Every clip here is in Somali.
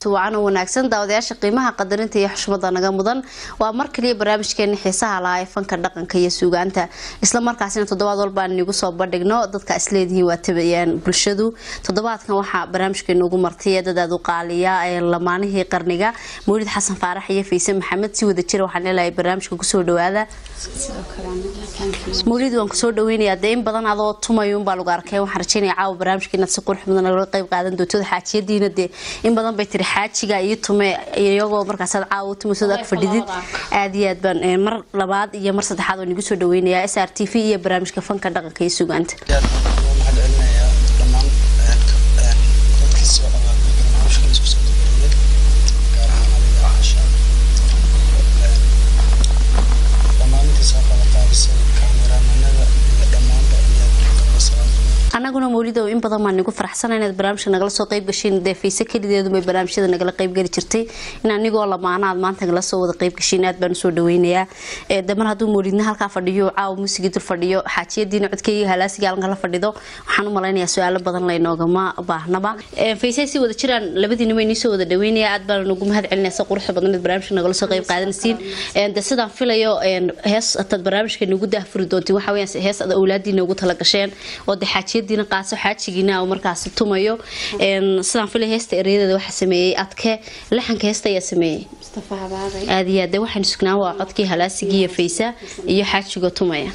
wacan oo wanaagsan daawadayaasha qiimaha qadarinta iyo xushmada naga mudan waa mar kaliya barnaamijkeeni xiisaha lahaa ee fanka dhaqanka iyo suugaanta isla markaasina toddobaad walba aan inigu soo bandhigno dadka isleedihiin waa tabayaan bulshadu toddobaadkan waxaa barnaamijkeena ugu martay dad aad u qaaliya ee lamaanihii qarniga mawlid xasan faarax iyo fayse maxamed si wada jira waxaan leelahay barnaamijka kusoo dhawaada mawlid waan kusoo dhaweynayaa dee in badan adoo tumayuunbaa lagu arkay waxaan rajeynaya caawa barnaamijka inaad si qurux badan nagala qayb qaadan doonto xaajiyadiina dee in badan bay tiri xaajiga iyo tume iyagoo markaasaad caawa u tumaysood ag fadhidid aad iyo aad baan mar labaad iyo mar saddexaad oo nigu soo dhaweynayaa s r t v iyo barnaamijka fanka dhaqanka iyo sugaanta anaguna mawlidow in badan baan nigu faraxsana inaad barnaamijka nagala soo qayb gashiin dee fayse kelideedubay barnaamijyada nagala qaybgeli jirtay in anigoo lamaana aad maanta nagala soo wada qayb gashiin aad baan usoo dhaweynayaa de mar hadduu mawlidna halkaa fadhiyo caawa muusigii dul fadhiyo xaajiyadiina codkeyga halaasiga halkan la fadhido waxaan u malaynayaa su-aalo badan laynoogama baahnaba fayse si wada jiraan labadiinaba inii soo wada dhaweynaya aad baan ugu mahad celinaya si quruxda badan inaad barnaamijka nagala soo qayb qaadanaysiin de sidaan filayo hees ataad barnaamijka nagu daahfuri doontiin waxa weeyaan hees aad awlaadiina ugu tala gasheen oo de xaajiya diina qaaso xaajigiina uu markaasi tumayo sidaan filay heesta ereyadeeda waxaa sameeyey adke laxanka heesta ayaa sameeyey aad iyo aad de waxaan sugnaa waa codkii halaasigii iyo faysa iyo xaajigoo tumaya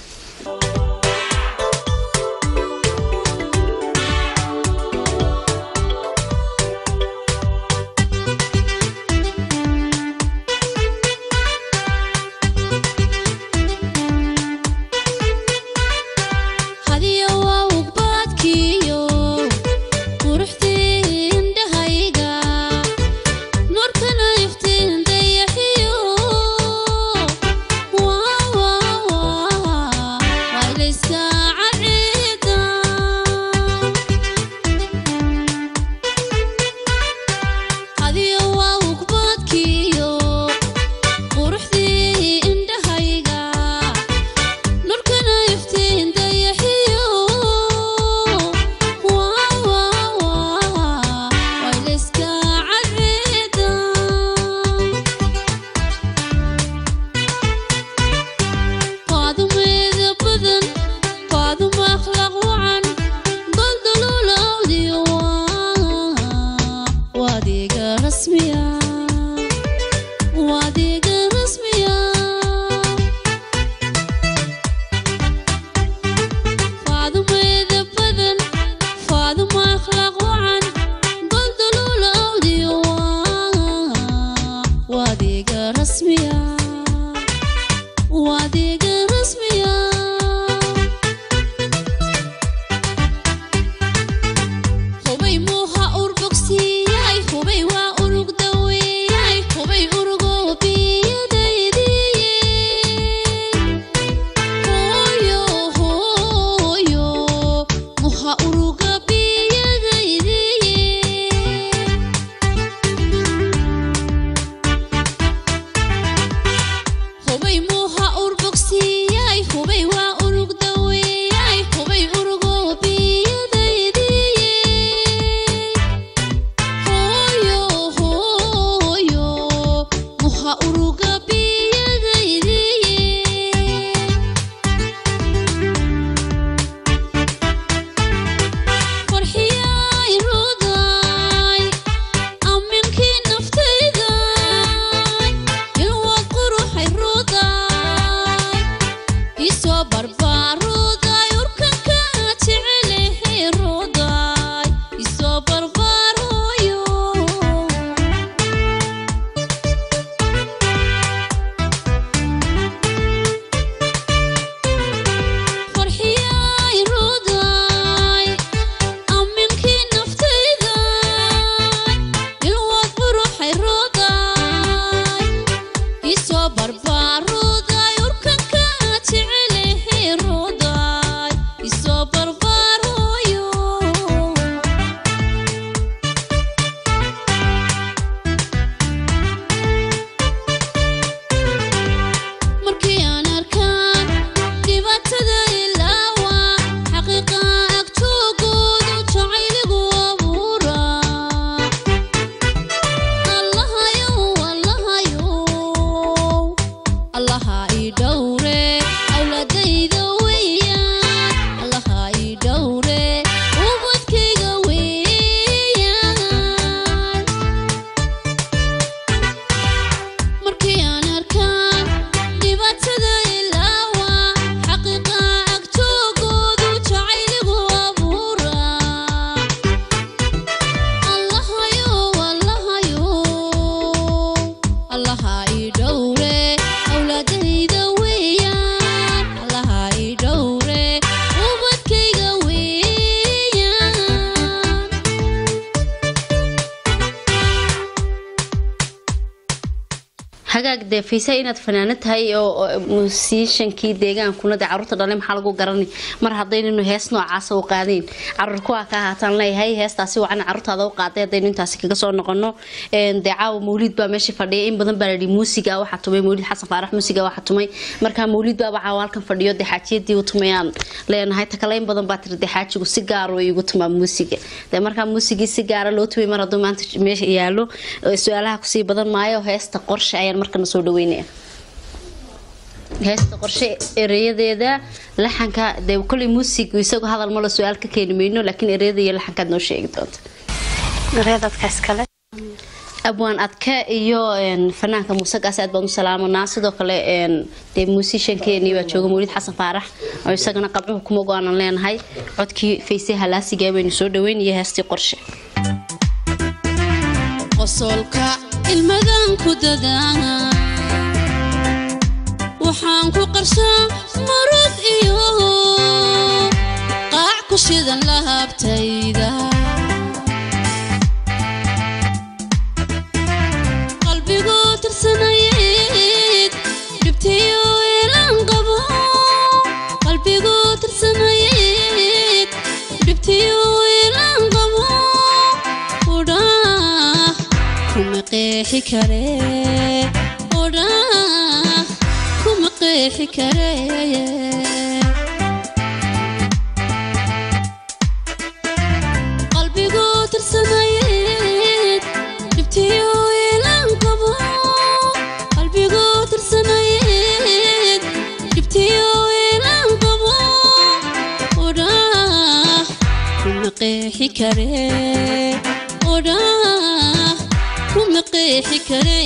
Wow, wow, wow. hagaag dee fiisa inaad fanaano tahay oo oo musiishankii deegaankuna dee caruurta dhale maxaa lagu garani mar haddaynanu hees noocaasa u qaadeen caruur kuwaa ka ahaataan leeyahay heestaasi wacan caruurtaada u qaaday haddaynu intaasi kaga soo noqono Een, dee caawa mawliid baa meesha fadhiya in badan baa ladhi muusiga waxaa tumay mawliid xasan faarax muusiga waxaa tumay markaa mawliid baaba caawa halkan fadhiyo dee xaajiyadii u tumayaan leenahay takale in badan baa tiri dee xaajigu si gaar oo igu tumaa muusiga dee markaa muusigii si gaara loo tumay mar hadduu maanta meesha yaalo ee su-aalaha kusii badan maayo heesta qorshe ayaan markana soo dhaweynaya heesta qorshe ereyadeeda laxanka dee koley muusigu isagoo hadal malo su-aal ka keeni mayno laakiin ereyada iyo laxankaad noo sheegi doonta reedadka iskale abwaan adke iyo een, fanaanka muuse gaas aad baan u salaamanaa sidoo kale een, dee muusishankeeni baa jooga mawlid xasan faarax oo isagana qabcuhu kuma go-aanan leenahay codkii fayse halaasigaa baynu soo dhaweyn iyo heestii qorshe qosolka ilmadan ku dadaa waxaan ku qarshaa marug iyo qaac ku shidan lahabtayda qalbigu tirsanayd dhibtiyo ilan qabo qalbigu tirsanayd dhibtiyo ilan qabo udhaa kuma qeexi kare odhaa kuma qeexi kare qalbigu tirsanayd dhibtiyo ilan qabo qalbigu tirsanayd dhibtiyo ilan qabo odhaa kuma qeexi kare odhaa kuma qeexi kare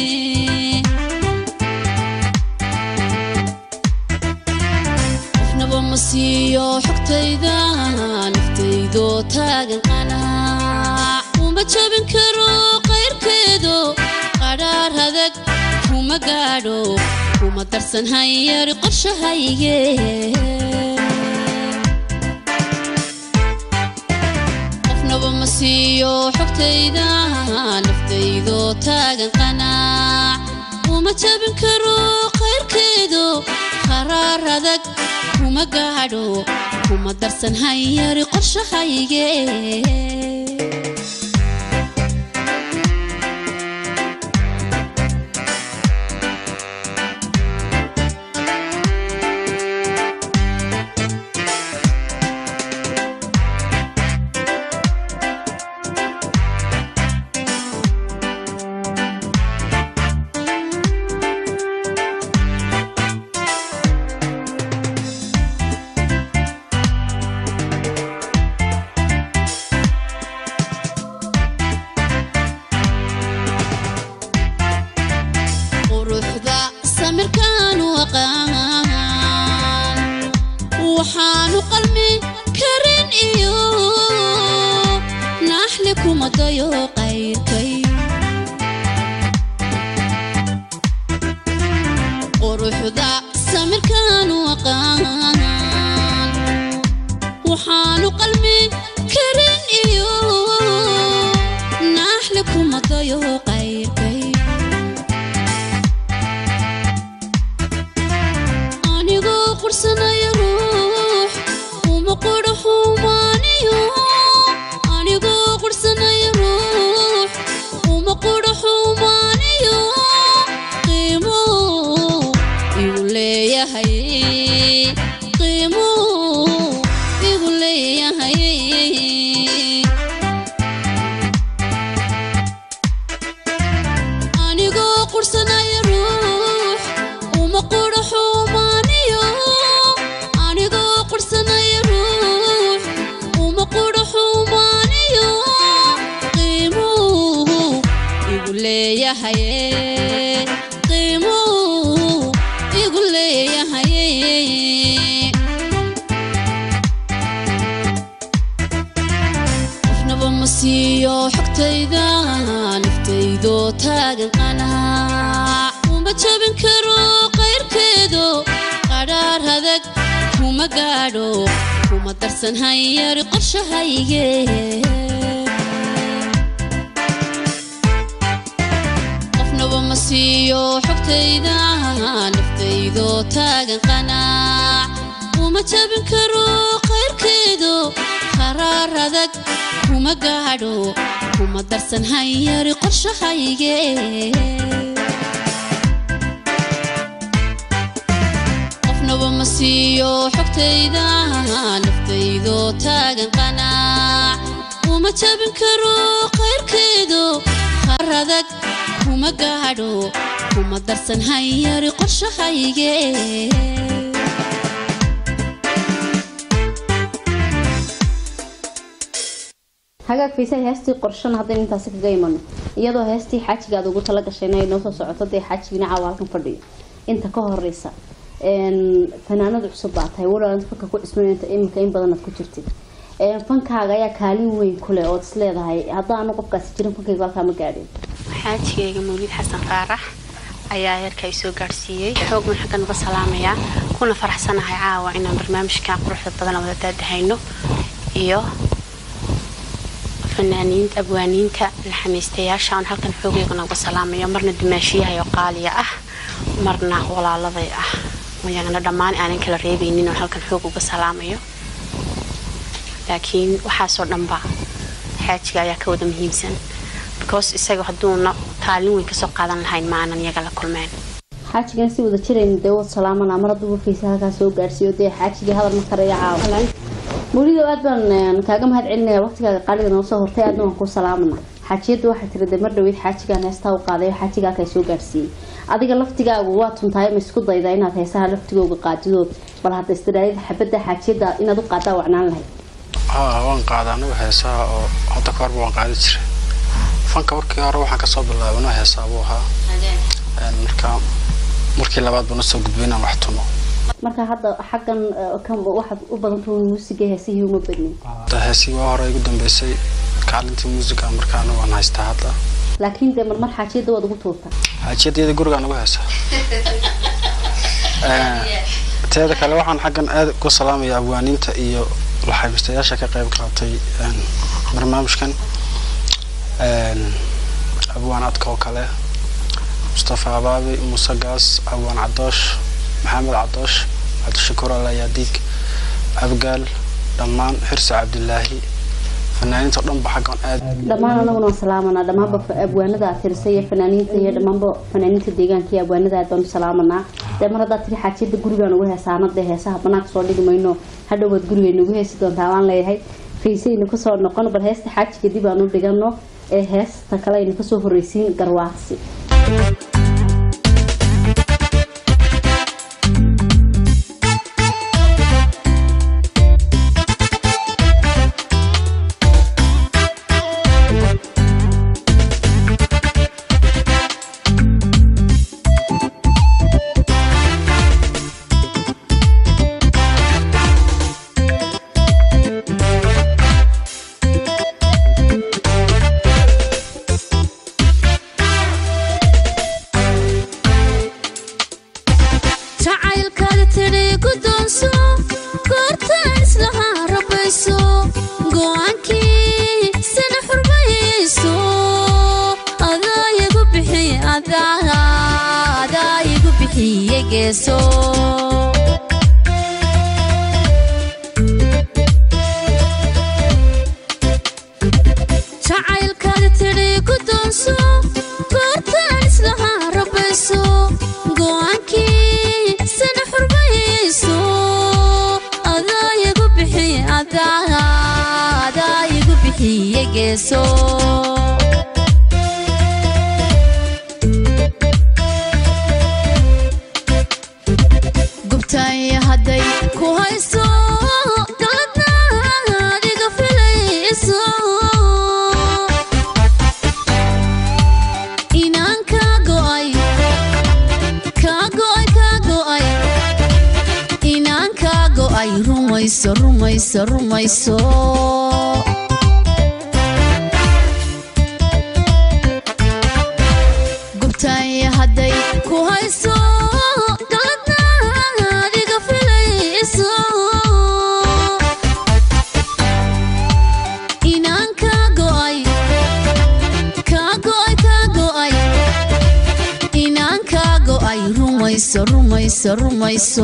qofnaba ma siiyo xogtayda naftaydoo taagan qanaac uma jabin karo qayrkeedo qadhaar adag kuma gaadho kuma darsan hanyari qorshahayge qofnaba ma siiyo xogtayda naftaydoo taagan qanaac uma jabin karo qayrkeedo qaraar adag kuma gaadho kuma darsan hanyari qorshahayge quruxda samirkaanu aqaan waxaanu qalmi karin iyo naaxli kuma dayo qayrkay quruxda samirkaanu aqaan waxaanu qalmi karin iyo naaxli kuma dayo qayrkay anigoo qursanaya ruux uma qudha xumaaniyo anigoo qursanaya ruux uma qudha xumaaniyo qiimo igu leeyahay qiimo igu leeyahay anigoo qursanaya ruux uma qudha xumaaniyo anigoo qursanaya ruux uma qudha xumaaniyo qiimuhu igu leeyahay qiimuhu igu leeyahay qofnaba ma siiyo xogtayda naftaydoo taagan qanaac uma jabin karo qayrkeedo qadhaar adag kuma gaadho kuma darsan hanyari qorshahayge qofnaba ma siiyo xogtayda naftaydoo taagan qanaac uma jabin karo qayrkeedo qaraar adag kuma gaadho kuma darsan hanyari qorshahayge qofnaba ma siiyo xogtayda naftaydoo taagan qanaac uma jabin karo qayrkeedo qar adag kuma gaadho kuma darsan hanyari qorshahayge hagaag fiisaha heestii qorshana haddaynu intaasi kaga imano iyadoo heestii xaajiga aad ugu tala gashayna ay noo soo socoto dee xaajigina caawa halkan fadhiyo inta ka horeysa fanaanada cusub baa tahay walaal fanka ku cismayanta iminka in badan aad ku jirtid fankaaga ayaa kaalin weyn kuleh ood is leedahay haddaanu qofkaasi jirin fankayga halkaa ma gaadhin xaajigayga mawlid xasan qaarax ayaa heerka i soo gaadhsiiyey xoogman xaggan uga salaamayaa kuna faraxsanahay caawa inaan barnaamijka quruxda badan wada daadahayno iyo fanaaniinta abwaaniinta laxameystayaasha aan halkan xoogeygana uga salaamayo marna dumaashiyahay oo qaaliya ah marna walaaladay ah mayagana dhammaan aanan kala reebaynin oo halkan xoog uga salaamayo laakiin waxaasoo dhanba xaajiga ayaa ka wada muhiimsan because isaga hadduuna kaalin weyn kasoo qaadan lahayn ma aanan iyaga la kulmeen xaajigan si wada jirayna dee wad salaamana mar hadduu warkaysa halkaa soo gaadhsiiyo dee xaajigii hadal ma karaya caawa mawlido aad baan kaaga mahad celinaya waqtigaaga qaaliga noo soo hortay aadna waan kuu salaamana xaajiyadda waxay tiri dee mar dhaweyd xaajigaan heestaa u qaaday xaajiga halkaa soo gaadhsiiyey adiga laftigaagu waa tuntahay ma isku daydaa inaad heesaha laftigooga qaadidood bal hadda istiraadida xabadda xaajiyadda inaad u qaadaa wacnaan lahayd haa waan qaadaa anigu heesaha oo hadda kahorba waan qaadi jiray fanka markii hore waxaan kasoo bilaabano heesaa buu ahaa marka markii labaad buu nasoo gudbay inaan wax tumo marka hadda xaggan kan waxaad u badantahay muusiga heesihii uma badnin heesii waa hore igu dambeysay kaalintii muusiga marka anigu waan haystaa hadda laakiin dee marmar xaajiyadda waad ugu tuurtaa xaajiyaddeeda gurigaan ugu heesaa teeda kale waxaan xaggan aad ugu salaamaya abwaaniinta iyo laxaybistayaasha ka qayb qaatay barnaamijkan abwaan adka oo kale mustafa abaabi muuse gaas abwaan cadoosh maxamed cadoosh cabdishakuur alayaadiig abgaal dhammaan xirsi cabdilaahi fanaaniinta dhanba xaggan aad dhammaan anaguna waan salaamanaa dhammaanba abwaanada aad tirisay iyo fanaaniinta iyo dhammaanba fanaaniinta deegaanka iyo abwaanada aad baanu salaamanaa dee mar haddaad tiri xaajiyadda gurigaan ugu heesaana dee heesaha banaanka soo dhigi mayno hadhowaad gurigayna ugu heesi doontaa waan leeyahay fiisaynu kasoo noqon bal heesta xaajiga dib aan u dhigano ee heesta kale aynu kasoo horreysiin garwaaqsi jacaylkaada tidhi guddoonso goortaan islahaa rabayso go'aankii sana xurmayso adaa igu bixiye adaa igu bixiye geeso jacaylkaada tidhi guddoonso goortaan islahaa rabayso go'aankii sana xurmayso adaa igu bixiye adaa igu bixiye geeso gubtay hadday ku hayso galadna adiga filayso inaan ka go'ay ka go'ay ka go'ay inaan ka go'ay rumayso rumayso rumayso gubtay hadday ku hayso galadna adiga filayso inaan ka go'ay ka go'ay ka go'ay inaan ka go'ay gabadhiisa rumayso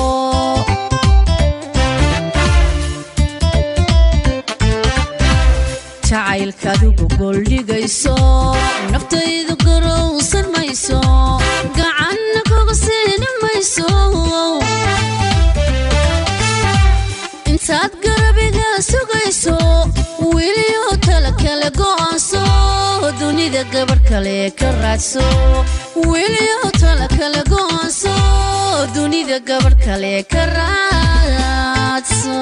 jacaylkaadigu gooldhigayso naftaydu garowsan mayso gacanna kaga siini mayso intaad garabiga sugayso weliyo tala kale go'aanso dunida gabadh kale ka raadso weliyo tala kale go'aanso dunida gabadh kale ka raadso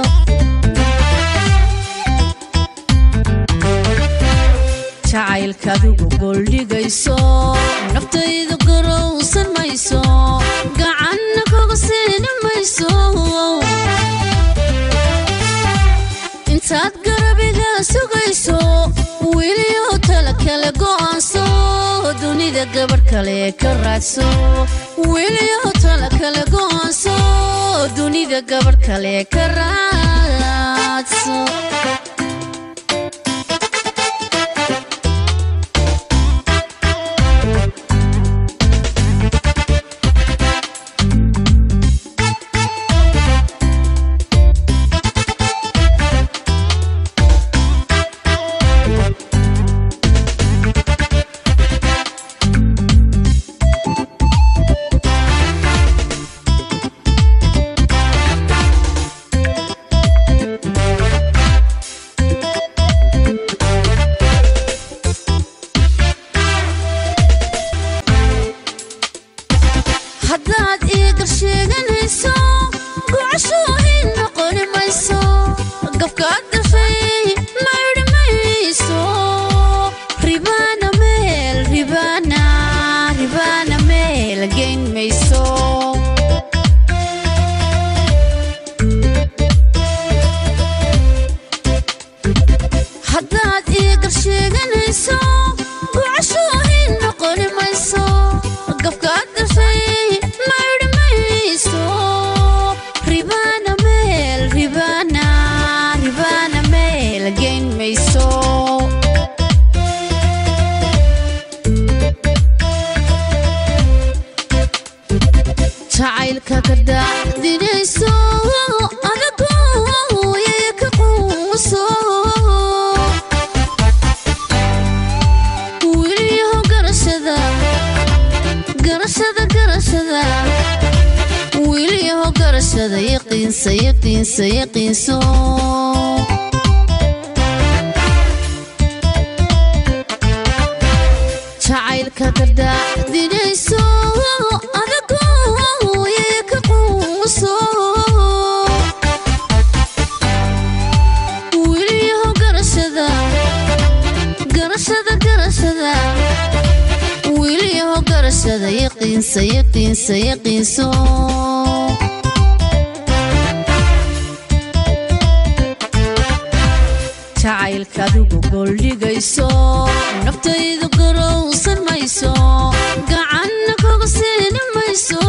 jacaylkaadigu gooldhigayso naftaydu garowsan mayso gacanna kaga siini mayso intaad garabiga sugayso weliyo tala kale go'aanso dunida gabadh kale ka raadso weliyo tala kale go'aanso dunida gabadh kale ka raadso haddaad iigar sheeganayso gocashoohin noqoni mayso gafkaad gashay maydhi mayso ribaana meel ribaana ribaana meel geyn mayso haddaad iigar sheeganayso gocashoohin noqoni mayso gafkaad gashay maydhi mayso ribaana meel ribaana ribaana meel geyn mayso jacaylka ka daacdinayso adagu yaya ka quuso weliyaho garashada garashada garashada weliyaho garashada yaqiinsa yaqiinsa yaqiinso jacaylka ka daacdinayso adagu yaya ka quuso weliyaho garashada garashada garashada weliyaho garashada yaqiinsa yaqiinsa yaqiinso jacaylkaadigu gooldhigayso naftaydu garowsan mayso gacanna kaga siini mayso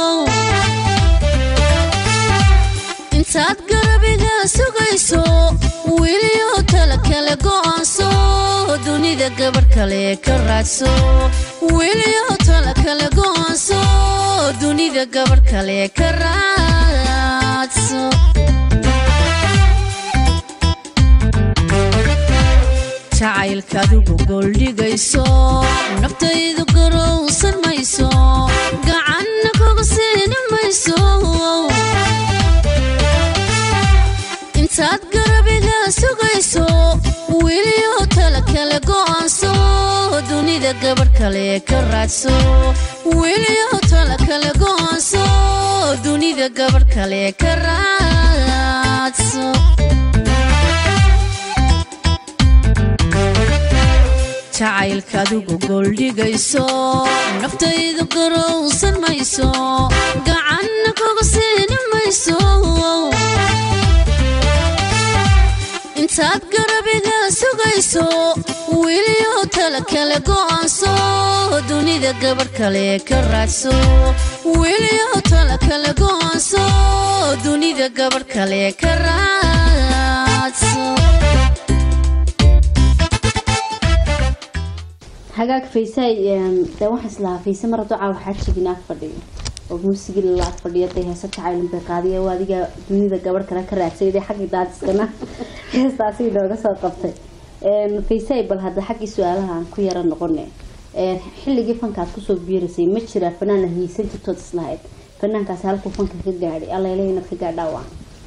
intaad garabiga sugayso weliyo tala kale go'aanso dunida gabadh kale ka raadso weliyo tala kale go'aanso dunida gabadh kale ka raadso jacaylkaadigu gooldhigayso naftaydu garowsan mayso gacanna kaga siini mayso intaad garabiga sugayso weliyo tala kale go'aanso dunida gabadh kale ka raadso weliyo tala kale go'aanso dunida gabadh kale ka raadso jacaylkaadigu gooldhigayso naftaydu garowsan mayso gacanna kaga siini mayso intaad garabiga sugayso weliyo tala kale go'aanso dunida gabadh kale ka raadso weliyo tala kale go'aanso dunida gabadh kale ka raadso hagaag faysay dee waxaan islahaa fayse mar hadduu caawa xaajigiina ag fadhiyo oo muusigii lalaad fadhiyo dee heesa jacaylun bay qaadiya waa adiga dunida gabadh kale ka raadsayday xaggii daadiskana heestaasi inooga soo qabtay faysay bal hadda xaggii su-aalahaan ku yara noqone xilligii fankaad kusoo biirasay ma jiraa fanaana hiisan jirtood islahayd fanaankaasi halkuu fanka ka gaadhay allele inaad ka gaadhaa waa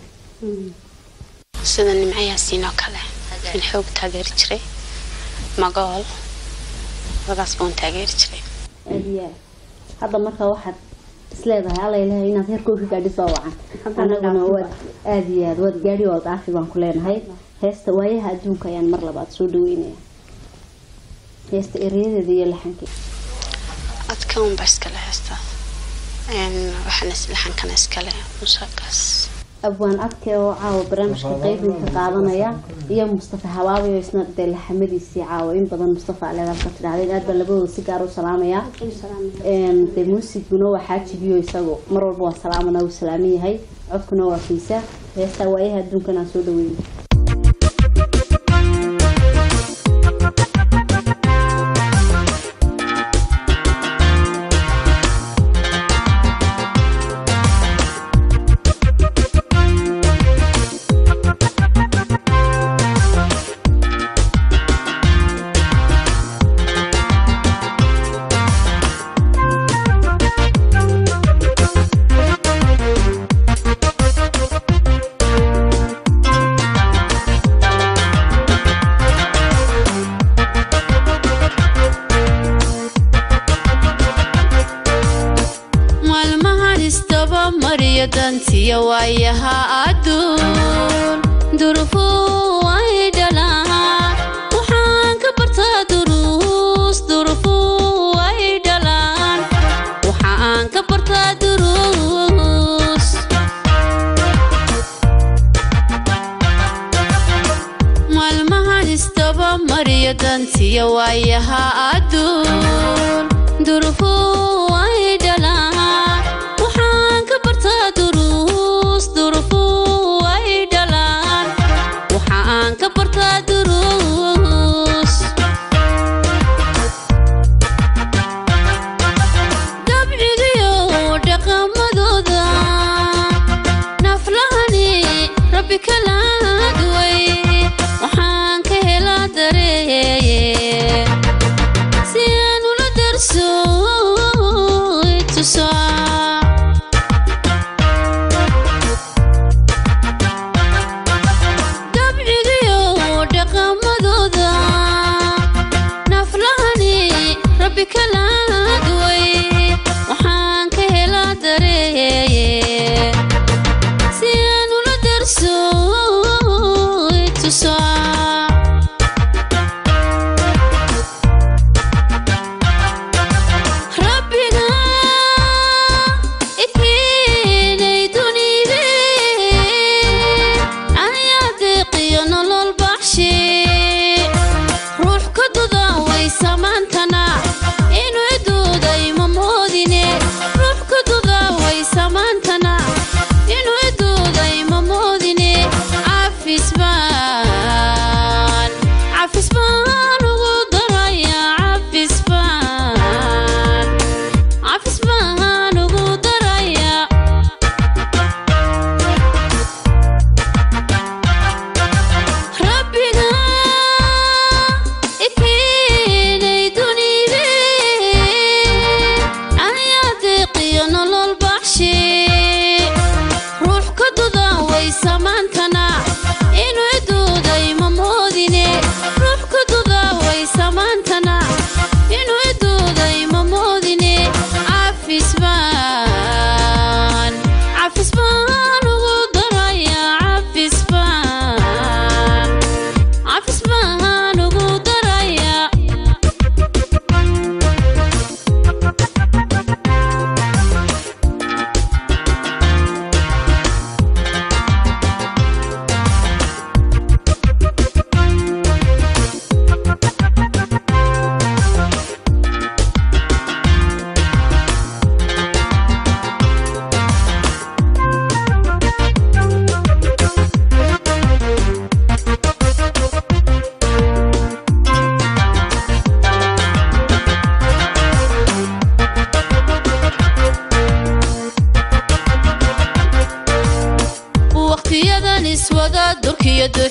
sida nimcayaasiin oo kale in xoog taageeri jiray magool labadaas baan taageeri jiray aada iyo aad hadda markaa waxaad isleedahay allailahay inaad heerkoo ka gaadhi soo wacan anaguna waad aada iyo aad waad gaadhi oo daafi baan ku leenahay heesta waayaha adduunka ayaan mar labaad soo dhaweynaya heesta ereyadeeda iyo laxankii adka unba iskale heesta waxaana laxankana iskale musagaas abwaan adke oo caawa barnaamijka qeybinka qaadanaya iyo mustafa habaabi oo isna dee laxamadiisii caawa in badan mustafa aleedaad ka tidhahdeen aad baa labadooda si gaar u salaamaya dee muusiguna waa xaajibiyo isagu mar walba waa salaamana uu salaaman yahay codkuna waa fiisa heestaa waayaha adduunkan aan soo dhaweyna maalmahan isdaba mariyo dantiya waayaha adduun durufuu ay dhalaan waxaan ka bartaa duruus durufuu ay dhalaan waxaan ka bartaa duruus maalmahan isdaba mariyo dantiya waayaha adduun durufuu ay dhalaan waxaan ka bartaa duruus durufuu ay dhalaan waxaan ka bartaa duruus dabcigiyo dhaqamadooda naflahani rabbi kala duway waxaan ka helaa dareeye si aan ula darso i tusaa dabcigiyo dhaqamadooda naflahani rabbi kala duway waxaan ka helaa dareeye si aan ula darso i tusaa rabbiga ikeenay dunide ayaa deeqiyo nolol baxshe ruux ka duda way samaantana inuu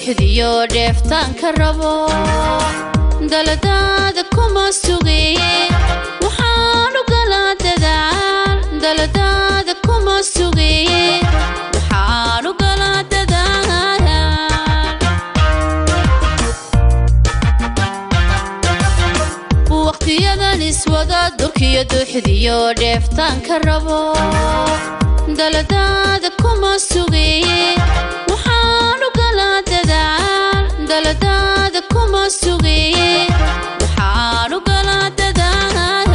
dooxdiyo dheeftaanka rabo daladaada kuma sugaye waxaanu galaa dadaal daladaada kuma sugaye waxaanu galaa dadaal waqtiyadan iswada durkiyo duuxdiyo dheeftaanka rabo daladaada kuma sugaye waxaanu galaa dadaal daladaada kuma sugaye waxaanu galaa dadaal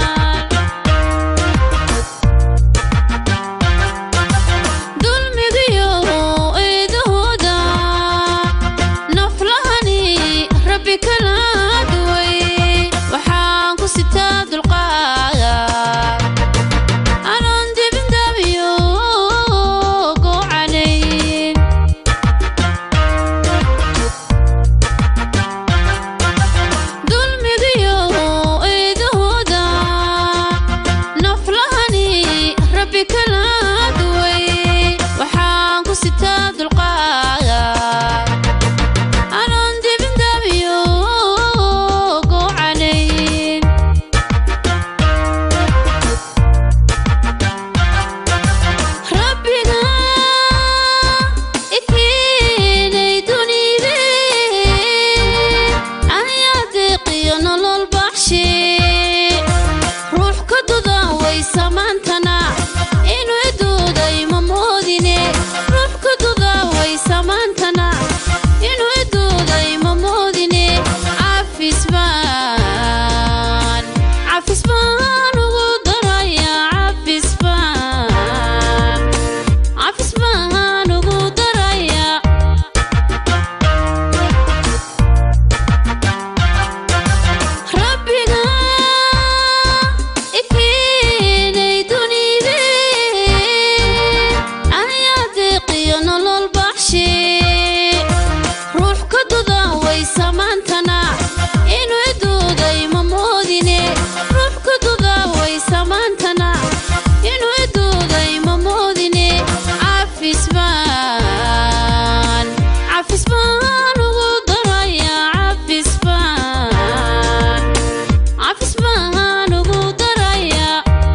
dulmigiyo eedahooda naflahani rabbi kala duway waxaan ku sitaa dulqaada anoon dibindabiyo goocanayn dulmigiyo eedahooda naflahani rabbi kala duway waxaan ku sitaa dulqaada anoon dibindabiyo goocanayn rabbiga ikeenay dunide aniyaa deeqiyo nolol baxshe ruux ka duda way samaantana inuu idooday ma moodine ruux ka duda way samaantana inuu idooday ma moodine cafis baan cafis baan ugu daraya cafis baan cafis baan ugu daraya rabbiga ikeenay dunide aniyaa deeqiyo nolol baxshe ruux ka duda way samaantana inuu idooday ma moodine ruux ka duda way samaantana inuu idooday ma moodine cafis baan cafis baan ugu daraya cafis baan cafis baan ugu daraya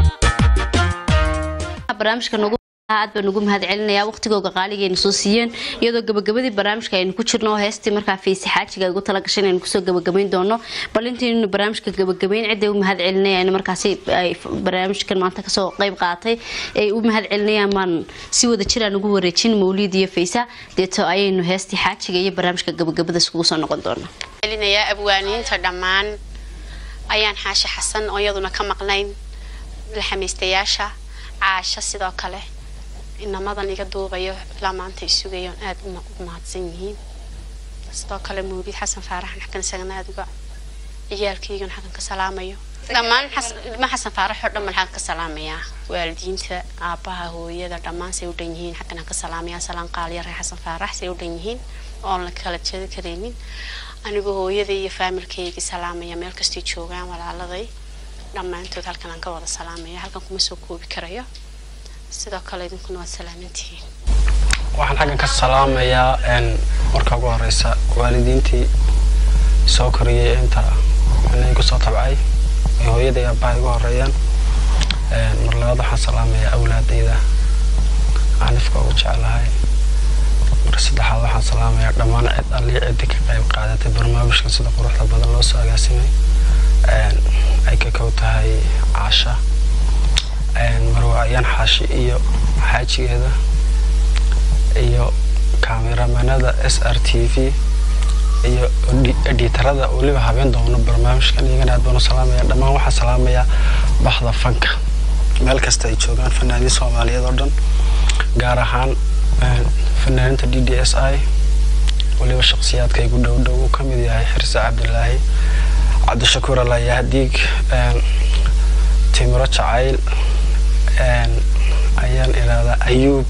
barnaamijka nagu aad baan ugu mahad celinayaa waqtigooga qaaligeena soo siiyeen iyadoo gabagabadii barnaamijka aynu ku jirno oo heestii markaa fiisi xaajiga ugu talagashay inaynu kusoo gabagabayn doono bal intaynu barnaamijka gabagabayn ciday u mahad celinayaan markaasi ay barnaamijkan maanta kasoo qayb qaatay ay u mahad celinayaan baan si wada jiraan ugu wareejin mawliid iyo faysa deeto ayaynu heestii xaajiga iyo barnaamijka gabagabada iskugu soo noqon doonaa celinayaa abwaaniinta dhammaan ayaan xaashi xasan oo iyaduna ka maqnayn laxamaystayaasha caasho sidoo kale inamadan iga duubayo ilaa maanta ay sugayoon aada u ma- u mahadsan yihiin sidoo kale mawlid xasan faaraxan xakan isagana aada uga ciyaalkaygan xakan ka salaamayo dhammaan xas- ilma xasan faarax oo dhan baan xakan ka salaamayaa waalidiinta aabbaha hooyada dhammaan say u dhan yihiin xakan aan ka salaamayaa salaan qaaliya reer xasan faarax say u dhan yihiin oon la kala jeedi karaynin anigoo hooyaday iyo faamilkaygii salaamaya meel kastay joogaan walaaladay dhammaantood halkan aan ka wada salaamaya halkan kuma soo koobi karayo sidoo kale idinkuna waad salaamantihiin waxaan xaggan ka salaamayaa een, marka ugu horeysa waalidiintii soo koriyey inta inay kusoo tabcay ay hooyaday aabbaha igu horeeyaan Een, mar labaad waxaan salaamayaa awlaadayda anifka ugu jeclahay mar saddexaad waxaan salaamayaa dhammaan cid allii ciddi ka qayb qaadatay barnaamijkan sida quruxda badan loo soo agaasimay Een, ay ka kow tahay caasha Een, marwaayaan xaashi iyo xaajigeeda iyo kaameramanada s r t v iyo edi- editarada weliba habeen doono barnaamijkan iyagana aad baan u salaamaya dhammaan waxaan salaamayaa baxda fanka meel kasta ay joogaan fanaaniin soomaaliyeed oo dhan gaar ahaan een, fanaaniinta d d s i weliba shakhsiyaadka igu dhow dhow uu ka mid yahay xirse cabdilaahi cabdishakuur alayahdiig een, timiro jacayl een, ayaan idhaahdaa ayuub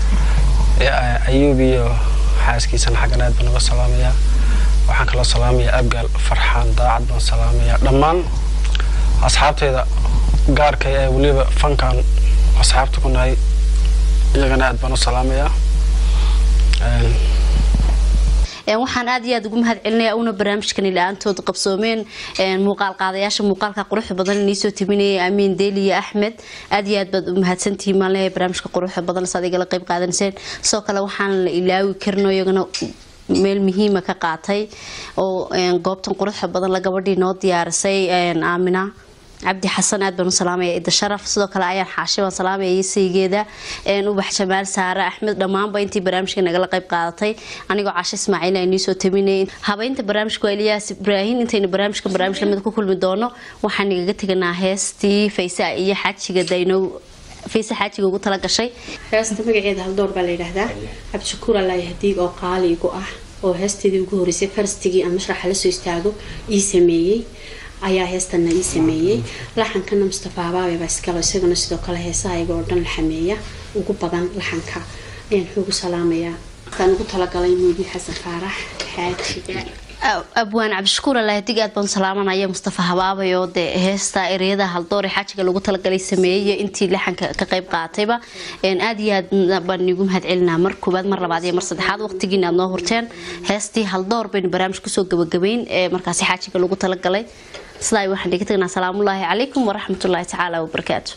ee, ayuub iyo xaaskiisana xaggan aad baan uga salaamayaa waxaan kaloo salaamayaa abgaal farxaan daacad baan salaamayaa dhammaan asxaabteyda gaarka ee weliba fankan asxaabta ku nahay iyagana aad baan u salaamayaa Een, Een, waxaan aad iyo aad ugu mahad celinaya una barnaamijkani la-aantood qabsoomeen een, muuqaal qaadayaasha muuqaalka quruxda badan inii soo timinaya amiin deeli iyo axmed aad iyo aad baad u mahadsantihiin maan leeyahay barnaamijka quruxda badan saad igala qayb qaadanayseen sidoo kale waxaan la ilaawi karino iyagana meel muhiima ka qaatay oo een, goobtan quruxda badan la gabadhii noo diyaarisay een, aamina cabdi xasan aad baan u salaamaya ida sharaf sidoo kale ayaan xaashi baan salaamaya iyo saygeeda een, ubax jamaal saare axmed dhammaanba intii barnaamijka nagala qayb qaadatay anigoo cashe ismaaciil aan idiin soo taminayay habeynta barnaamijka waa eliyaas ibraahin intaynu barnaamijka barnaamij lamid ku kulmi doono waxaan igaga teganaa heestii faysa iyo xaajiga daynow faysa xaajiga ugu tala gashay heesta magaceeda haldoor baa la yidhaahdaa cabdishakuur allahi hadiig oo qaali igu ah oo heesteedii ugu horeysay farstigii aan mashraxa la soo istaago ii sameeyey ayaa heestana ii sameeyey laxankana mustafa abaabe baa iskalo isaguna sidoo kale heesaha iyaga oo dhan la xameeya ugu badan laxanka ayaan xoogu salaamayaa markaan ugu talagalay muudi xasan faarax xaajiga abwaan cabdishakuur alaadig aad baan salaamanaya mustafa habaabay oo dee heesta ereyada haldoor ee xaajiga lagu talagalay sameeyey intii laxanka ka qayb qaatayba Een, aad iyo aad baan igu mahad celinaa mar koobaad mar labaad iyo mar saddexaad waqtigiina aad noo hurteen heestii haldoor baynu barnaamij kusoo gabagabeyn ee markaasi xaajiga lagu talagalay sidaa waxaan dhiga tagnaa salaamullaahi calaykum waraxmatullaahi tacaala wabarakaatu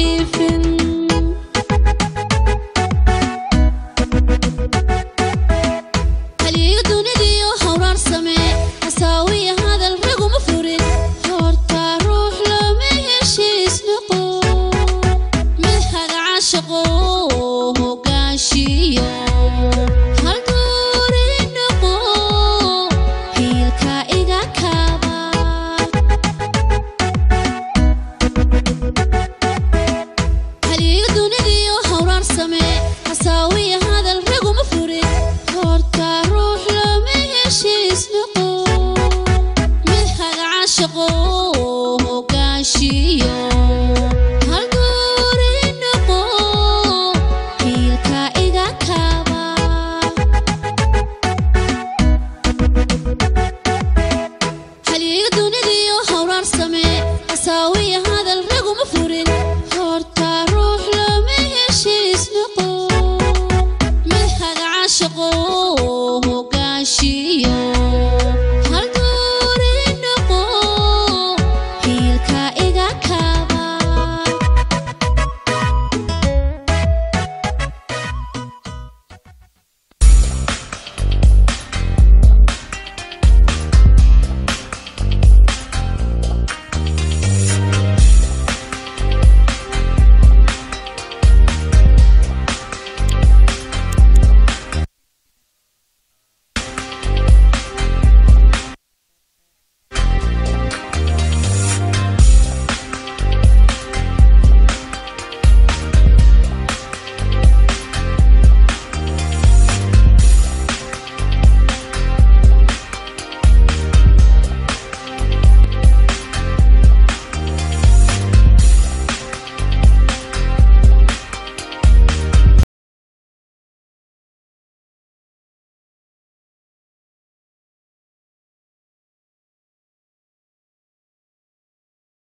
jiifin halyeeyo dunidiyo hawraar samee hasaawiya hadal raguma furin horta ruux lama heshiis noqo mid hagaca shaqo hogaanshiyo hal duuri noqo hiilka iga kaba halyeeyo dunidiyo hawraar samee hasaawiya